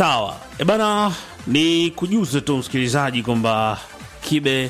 Sawa e bana, ni kujuze tu msikilizaji kwamba Kibe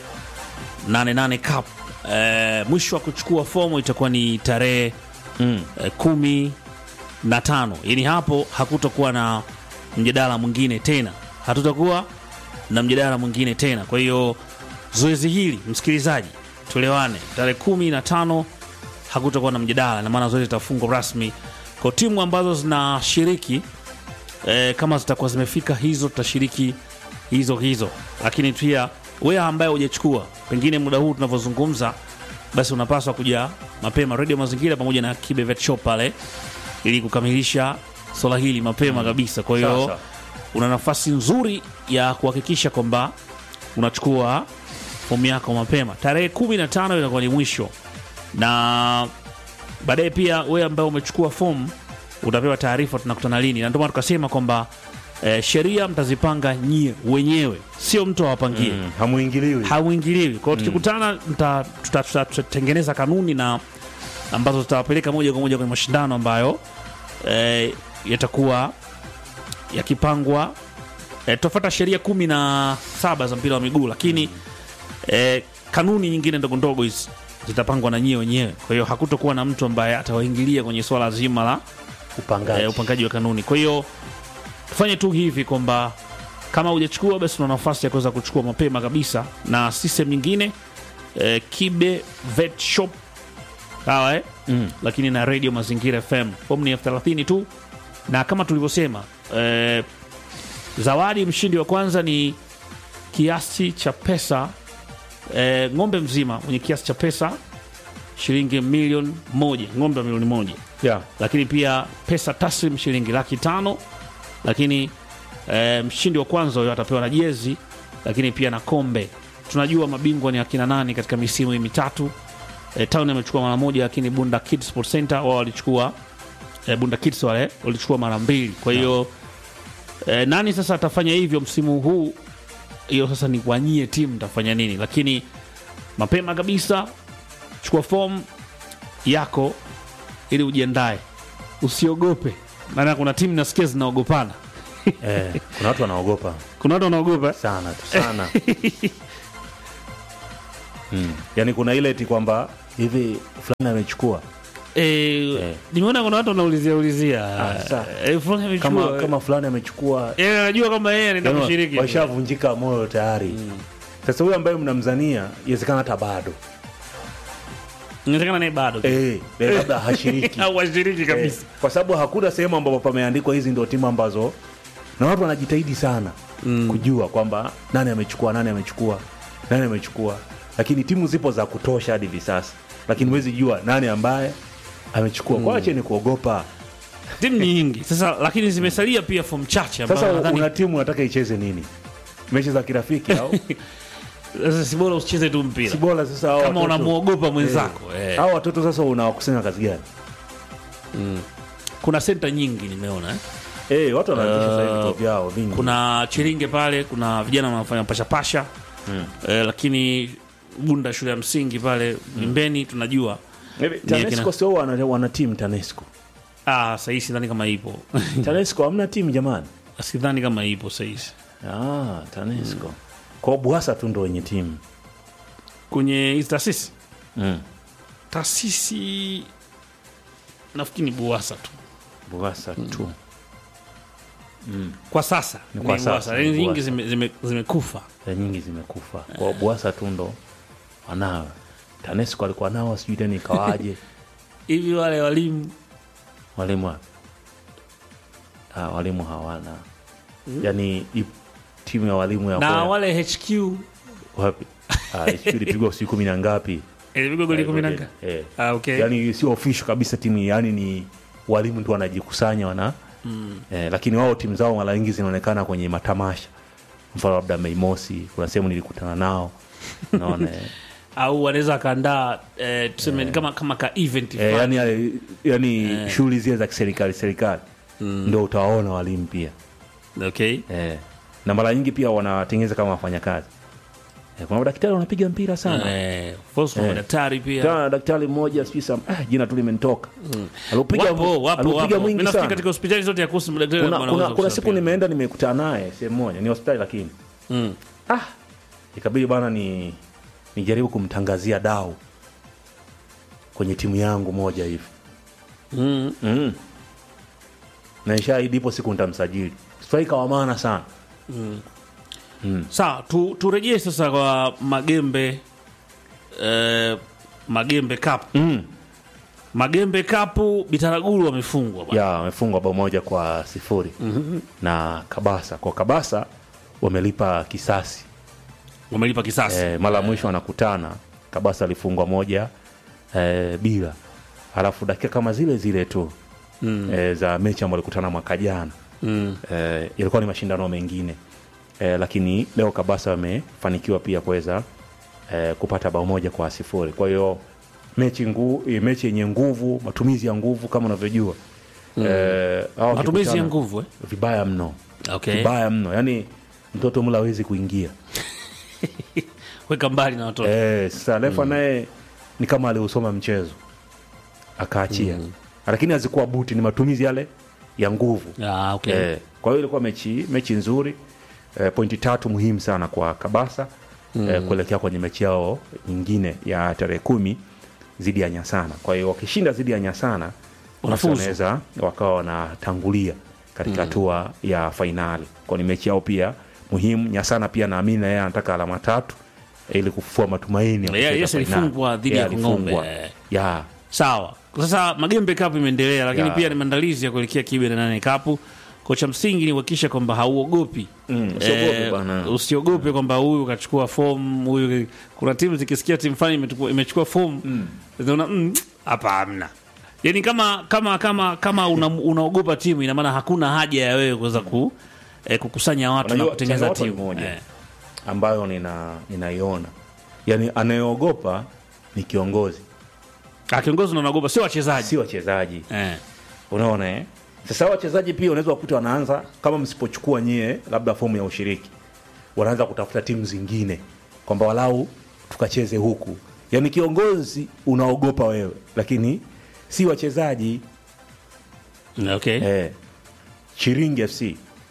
88 Cup e, mwisho wa kuchukua fomu itakuwa ni tarehe Mm. e, kumi na tano. Yani hapo hakutakuwa na mjadala mwingine tena, hatutakuwa na mjadala mwingine tena. Kwa hiyo zoezi hili msikilizaji, tuelewane, tarehe kumi na tano hakutakuwa na mjadala, na maana zoezi litafungwa rasmi kwa timu ambazo zinashiriki e, kama zitakuwa zimefika hizo tutashiriki hizo hizo, lakini pia wewe ambaye hujachukua pengine muda huu tunavyozungumza, basi unapaswa kuja mapema Radio Mazingira pamoja na Kibe Vet Shop pale ili kukamilisha swala hili mapema kabisa. Kwa hiyo Sawa, una nafasi nzuri ya kuhakikisha kwamba unachukua fomu yako mapema. Tarehe kumi na tano itakuwa ni mwisho, na baadaye pia wewe ambaye umechukua fomu utapewa taarifa tunakutana lini, na ndio maana tukasema kwamba eh, sheria mtazipanga nyie wenyewe, sio mtu awapangie Mm, hamuingiliwi hauingiliwi. Kwa hiyo tukikutana, mta- tuta- tuta- tutatengeneza kanuni na ambazo zitawapeleka moja kwa moja kwenye mashindano ambayo eh, yatakuwa yakipangwa. Eh, tutafuata sheria kumi na saba za mpira wa miguu, lakini eh, kanuni nyingine ndogo ndogo hizi zitapangwa na nyie wenyewe. Kwa hiyo hakutokuwa na mtu ambaye atawaingilia kwenye swala zima la upangaji eh, upangaji wa kanuni. Kwa hiyo tufanye tu hivi kwamba kama hujachukua basi una nafasi ya kuweza kuchukua mapema kabisa, na system nyingine eh, Kibe Vet Shop sawa eh? Mm. lakini na Radio Mazingira FM fomu ni elfu thelathini tu, na kama tulivyosema eh, zawadi mshindi wa kwanza ni kiasi cha pesa eh, ng'ombe mzima mwenye kiasi cha pesa shilingi milioni moja, ng'ombe wa milioni moja yeah. lakini pia pesa taslim shilingi laki tano lakini e, mshindi wa kwanza huyo atapewa na jezi lakini pia na kombe tunajua mabingwa ni akina nani katika misimu hii mitatu e, town amechukua mara moja lakini bunda kids sport center wao walichukua e, bunda kids wale walichukua mara mbili kwa hiyo e, nani sasa atafanya hivyo msimu huu hiyo sasa ni wanyie timu tafanya nini lakini mapema kabisa chukua fomu yako ili ujiandae, usiogope, maana kuna timu nasikia zinaogopana. eh, kuna watu wanaogopa Kuna watu wanaogopa sana tu sana mm. yaani kuna ile ti kwamba hivi fulani amechukua e, nimeona kuna watu wanaulizia ulizia Ah, sawa. e, fulani amechukua. kama, kama fulani amechukua Yeye anajua kwamba yeye anaenda yaani kushiriki. washavunjika moyo tayari sasa huyu ambaye mnamzania iwezekana hata bado Inawezekana naye bado eh, eh, labda hashiriki au washiriki kabisa. Eh, kwa sababu hakuna sehemu ambapo pameandikwa hizi ndio timu ambazo na watu wanajitahidi sana mm. kujua kwamba nani amechukua nani amechukua nani amechukua lakini timu zipo za kutosha hadi hivi sasa lakini huwezi jua nani ambaye amechukua mm. kwache ni kuogopa Timu nyingi sasa, lakini zimesalia pia fomu chache ambazo sasa nadhani una timu unataka icheze nini mechi za kirafiki au sasa si bora usicheze tu mpira si bora sasa hao kama watoto- unamwogopa mwenzako eh. hao watoto sasa unawakusanya kazi gani Kuna senta nyingi nimeona eh. eh watu wanaanzisha sasa hivi vituo vyao vingi kuna Chiringe pale, kuna vijana wanafanya pashapasha mm. eh, lakini Bunda shule ya msingi pale Mimbeni tunajua Hivi, Ni akina- TANESCO sio wana, wana timu TANESCO ah, sahii sidhani kama ipo TANESCO hamna timu jamani sidhani kama ipo sahii Ah, TANESCO. Kwa Buhasa tu ndo wenye timu. kwenye hizi taasisi Mm. taasisi nafikiri ni Buwasa tu Buhasa tu. kwa sasa Ni ni kwa Buwasa. sasa, Yaani ni nyingi Buwasa. zime- zime- zimekufa Ya nyingi zimekufa. Kwa Buhasa tu ndo wanawe. TANESCO alikuwa nao sijui tena ikawaje. hivi wale walimu walimu wapi? Ah, walimu hawana. Yaani i- timu ya walimu ya na Mboya, wale HQ wapi? Ah, sijui ilipigwa siku kumi na ngapi? ilipigwa goli kumi na nga- Eh. ah, okay. Yaani sio official kabisa timu, yani ni walimu tu wanajikusanya wana mm. eh, lakini wao timu zao mara nyingi zinaonekana kwenye matamasha, mfano labda Mei Mosi, kuna sehemu nilikutana nao naona eh, au wanaweza wakaandaa eh, tuseme kama, kama ka event eh, fulani. yani, yale- yani shughuli zile za kiserikali serikali ndo utawaona walimu pia okay. eh, na mara nyingi pia wanawatengeneza kama wafanyakazi Eh, kuna madaktari wanapiga mpira sana eh, Fosu Eh. madaktari pia Tena daktari mmoja sijui sam ah, jina tu limenitoka alipiga wapo wapo alipiga wapo. Mimi mwingi nafikiri sana katika hospitali zote ya kuhusu madaktari kuna, wanaweza kuna, kuna kucheza siku pia. nimeenda nimekutana naye sehemu moja ni hospitali lakini Mm. ah, ikabidi bana ni nijaribu kumtangazia dau kwenye timu yangu moja hivi Mm. mm. na ishaahidi ipo siku nitamsajili striker wa maana sana sawa tu, turejee sasa kwa magembe eh, magembe cup mm. magembe cup bitaraguru wamefungwa bwana. ya wamefungwa bao moja kwa sifuri na kabasa kwa kabasa wamelipa kisasi wamelipa kisasi e, mara ya mwisho wanakutana kabasa alifungwa moja e, bila halafu dakika kama zile zile tu mm. e, za mechi ambao walikutana mwaka jana mm. e, ilikuwa ni mashindano mengine e, lakini leo kabasa wamefanikiwa pia kuweza e, kupata bao moja kwa sifuri kwa hiyo mechi ngu, e, mechi yenye nguvu matumizi ya nguvu kama unavyojua mm. e, hawa matumizi ya wakikutana- nguvu eh? vibaya mno okay. vibaya mno yani mtoto mla hawezi kuingia weka mbali na watoto Eh, sasa refa naye ni kama aliusoma mchezo akaachia lakini hazikuwa buti ni matumizi yale ya nguvu ah, okay. eh, kwa hiyo ilikuwa mechi mechi nzuri eh, pointi tatu muhimu sana kwa kabasa eh, kuelekea kwenye mechi yao nyingine ya tarehe kumi dhidi ya nyasana kwa hiyo wakishinda dhidi ya nyasana basi Wanafuzu. wanaweza wakawa wanatangulia katika hatua ya fainali kwa ni mechi yao pia muhimu nyasana pia naamini na yeye anataka alama tatu eh, ili kufufua matumaini ya Yeah, kucheza yes, fainali. alifungwa dhidi Yeah, ya Kung'ombe, alifungwa. eh. Yeah. sawa sasa magembe cup imeendelea lakini Ya. pia ni maandalizi ya kuelekea kibe na nane kapu kocha msingi ni kuhakikisha kwamba hauogopi Mm, usiogope bwana. usiogope kwamba huyu kachukua fomu huyu kuna timu zikisikia timu fulani imetukua- imechukua fomu zinaona "Mm, hapa hamna yani kama kama kama kama una, unaogopa timu ina maana hakuna haja ya wewe kuweza ku, eh, kukusanya watu na Unajua, kutengeneza changamoto ni timu moja. eh. ambayo nina ninaiona yaani anayeogopa ni kiongozi Ah, kiongozi unaogopa sio wachezaji si wachezaji eh. unaona eh? sasa wachezaji pia unaweza kukuta wanaanza kama msipochukua nyie labda fomu ya ushiriki wanaanza kutafuta timu zingine kwamba walau tukacheze huku yaani kiongozi unaogopa wewe lakini si wachezaji okay. eh. chiringi fc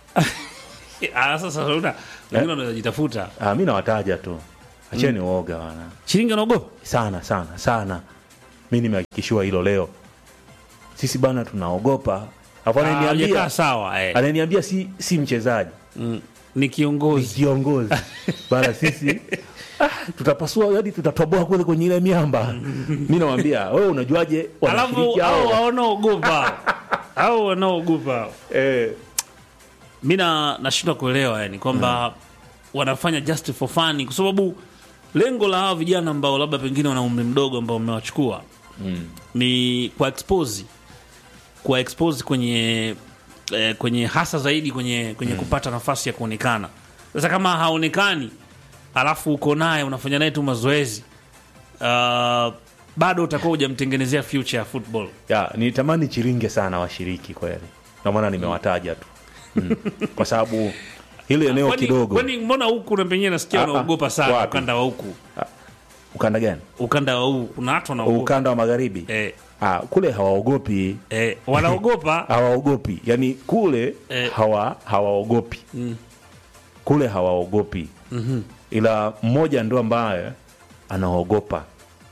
Ah, sasa una wengine wanaweza jitafuta ah, mi nawataja tu acheni uoga wana shilingi anaogopa sana sana sana mi nimehakikishiwa hilo leo sisi bana tunaogopa Alafu Ah, hajakaa ananiambia sawa eh. ananiambia si, si mchezaji Mm, ni ni kiongozi kiongozi bana sisi ah, tutapasua hadi tutatoboa kule kwenye ile miamba mi nawambia wewe unajuaje alafu wanashiriki au hao wanaogopa au wanaogopa eh, mi na- nashindwa kuelewa yani kwamba wanafanya just for fun kwa sababu lengo la hawa vijana ambao labda pengine wana umri mdogo ambao mmewachukua ni kwa expose kwa expose kwenye eh, kwenye hasa zaidi kwenye kwenye kupata nafasi ya kuonekana sasa kama haonekani alafu uko naye unafanya naye tu mazoezi uh, bado utakuwa hujamtengenezea future ya football ya nitamani chiringe sana washiriki kweli ndio maana nimewataja tu mm. kwa sababu hili eneo Kwani- kidogo kwani mbona huku na penyewe nasikia Ah, ah, wanaogopa sana wapi? ukanda wa huku ukanda gani ukanda wa huku kuna watu wanaogopa ukanda wa magharibi eh, ah, kule hawaogopi eh, wanaogopa hawaogopi yani kule Eh. hawa hawaogopi kule hawaogopi ila mmoja ndo ambaye anaogopa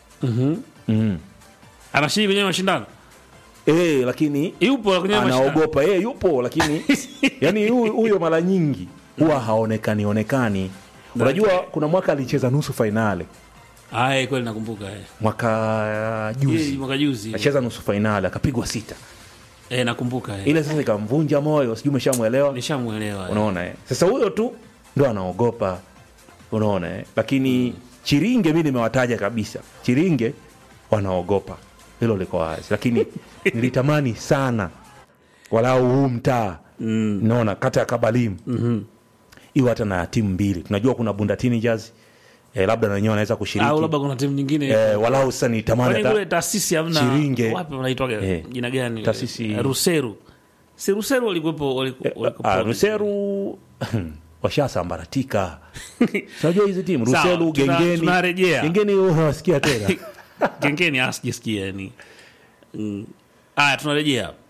mm. anashiriki kwenye mashindano e, lakini yupo kwenye mashindano anaogopa e, yupo lakini yani huyu huyo mara nyingi huwa haonekani onekani unajua kuna mwaka alicheza nusu fainali Aye, kweli nakumbuka eh. mwaka Yeye, juzi mwaka juzi acheza nusu fainali akapigwa sita eh, nakumbuka eh. ile sasa ikamvunja moyo sijui umeshamwelewa nishamwelewa eh. unaona eh? sasa huyo tu ndo anaogopa unaona eh? lakini chiringe mi nimewataja kabisa chiringe wanaogopa hilo liko wazi lakini nilitamani sana walau huu mtaa mm. naona kata ya kabalimu mm-hmm. iwe hata na timu mbili tunajua kuna bunda teenagers eh, labda na wenyewe wanaweza au kushiriki labda kuna timu nyingine eh, walau sasa nitamani kwani kule hata taasisi hamna Chiringe. wapi wanaitwaga Eh, jina gani taasisi- Eh, ruseru si ruseru walikuwepo waliku- eh, walikuwepo ah, ruseru washasambaratika unajua hizi timu Sawa, ruselu tuna- gengeni tunarejea. gengeni unawasikia tena gengeni asijisikia yani Mm. haya tunarejea hapa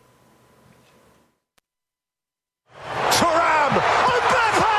Turam! Mbappe!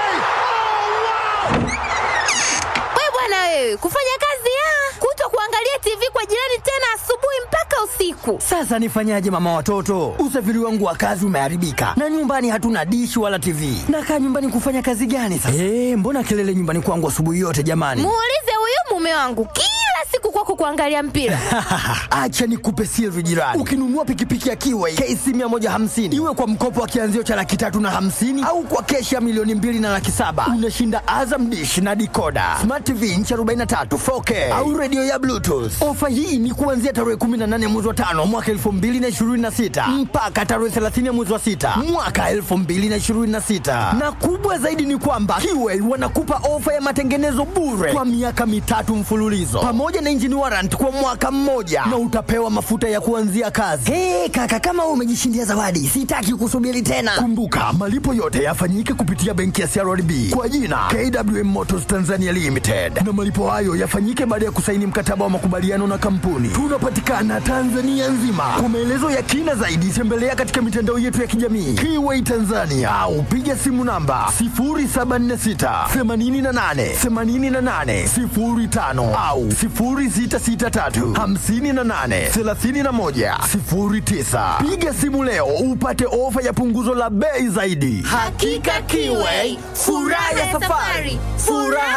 We bwana wewe, kufanya kazi ya kuto kuangalia TV kwa jirani tena asubuhi mpaka usiku. Sasa nifanyaje mama watoto? Usafiri wangu wa kazi umeharibika na nyumbani hatuna dishi wala TV. Nakaa nyumbani kufanya kazi gani sasa? Eh, mbona kelele nyumbani kwangu asubuhi yote jamani? Muulize huyu mume wangu kila siku kwako kuangalia mpira. Acha nikupe siri jirani. Ukinunua pikipiki ya Kiway KC 150 iwe kwa mkopo wa kianzio cha laki tatu na hamsini au kwa keshi ya milioni mbili na laki saba unashinda Azam dish na dikoda, smart TV inchi 43 4K au redio ya Bluetooth. Ofa hii ni kuanzia tarehe 18 mwezi wa tano mwaka 2026 mpaka tarehe 30 mwezi wa sita mwaka 2026, na kubwa zaidi ni kwamba Kiway wanakupa ofa ya matengenezo bure kwa miaka mitatu mfululizo pamoja na engine warrant kwa mwaka mmoja na utapewa mafuta ya kuanzia kazi. Hey, kaka kama wewe umejishindia zawadi, sitaki kusubiri tena. Kumbuka malipo yote yafanyike kupitia benki ya CRDB kwa jina KWM Motors Tanzania Limited, na malipo hayo yafanyike baada ya kusaini mkataba wa makubaliano na kampuni. Tunapatikana Tanzania nzima. Kwa maelezo ya kina zaidi, tembelea katika mitandao yetu ya kijamii Kiway Tanzania au piga simu namba 0746 88 88 05 au 0663 58 31 09. Piga simu leo upate ofa ya punguzo la bei zaidi. Hakika Kiway, furaha ya safari, furaha